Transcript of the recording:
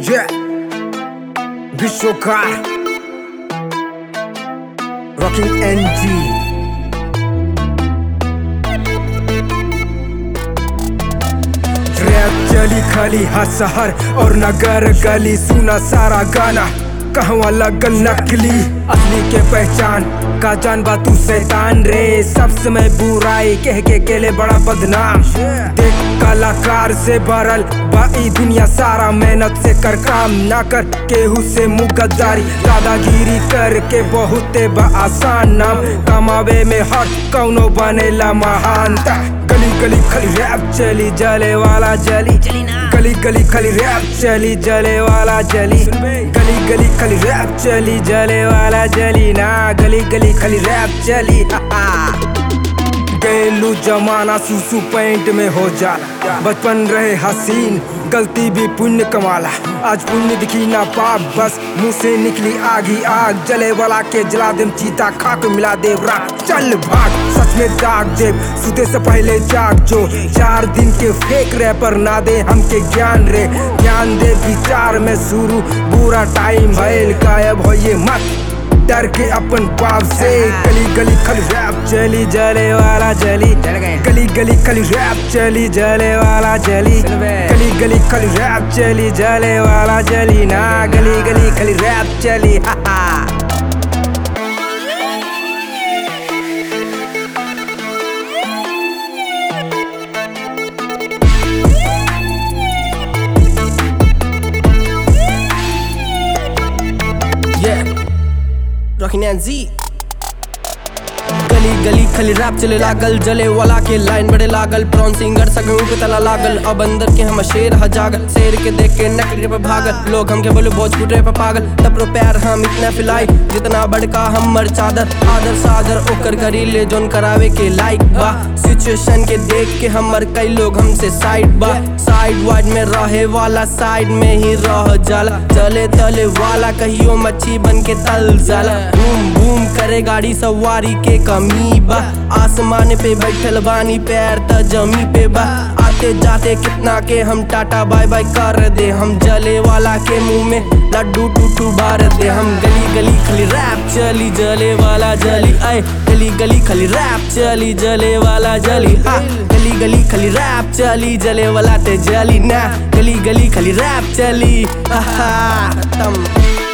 Yeah. विश्वकार rocking एनजी rap चली खाली हर शहर और नगर गली सुना सारा गाना कहवा लगल नकली असली के पहचान का जान बा तू शैतान रे सब समय बुराई कह के केले बड़ा बदनाम देख कलाकार से भरल बा ई दुनिया सारा मेहनत से कर काम ना कर केहू से मुगद्दारी दादागिरी करके बहुते बा आसान नाम कमावे में हट कौनो बनेला महानता गली गली खाली रैप चली जले वाला जली गली गली खाली रैप चली जले वाला जली गली गली खाली रैप चली जले वाला जली ना गली गली खाली रैप चली हा हा गैलू जमाना सुसु पैंट में हो जाला बचपन रहे हसीन गलती भी पुण्य कमाला आज पुण्य दिखी ना पाप बस मुंह से निकली आग ही आग जले वाला के जला देम चीता खाक मिला देव राख चल भाग सच में दाग देव सुते से पहले जाग जो चार दिन के फेक रैपर ना दे हमके ज्ञान रे ज्ञान दे विचार में शुरू बुरा टाइम भइल गायब होइए मत डर के अपन बाप से गली गली खाली रैप चली जले वाला जली गली गली खाली रैप चली जले वाला जली गली गली खाली रैप चली जले वाला जली ना गली गली खाली रैप चली हा हा Yeah, Rockin' and Z. गली गली खाली रैप चले लागल जले वाला के लाइन बड़े लागल ब्रॉन सिंगर सगों के तला लागल अब अंदर के हम शेर ह जागल शेर के देख के नकली पे भागल लोग हमके बोले भोजपुर पे पागल तब पैर हम इतना फिलाई जितना बड़का हमर चादर आदर सादर ओकर करी ले जोन करावे के लाइक बा सिचुएशन के देख के हमर कई लोग हमसे साइड बा साइड वाइड में रहे वाला साइड में ही रह जाला चले तले वाला कहियो मच्छी बन के तल जाला बूम बूम करे गाड़ी सवारी के कमी बा आसमान पे बैठल बानी पैर त जमी पे बा आते जाते कितना के हम टाटा बाय बाय कर दे हम जले वाला के मुंह में लड्डू टूटू बार दे हम गली गली खाली रैप चली जले वाला जली आए गली गली खाली रैप चली जले वाला जली हा गली गली खाली रैप चली जले वाला ते जली ना गली गली खाली रैप चली आहा खत्म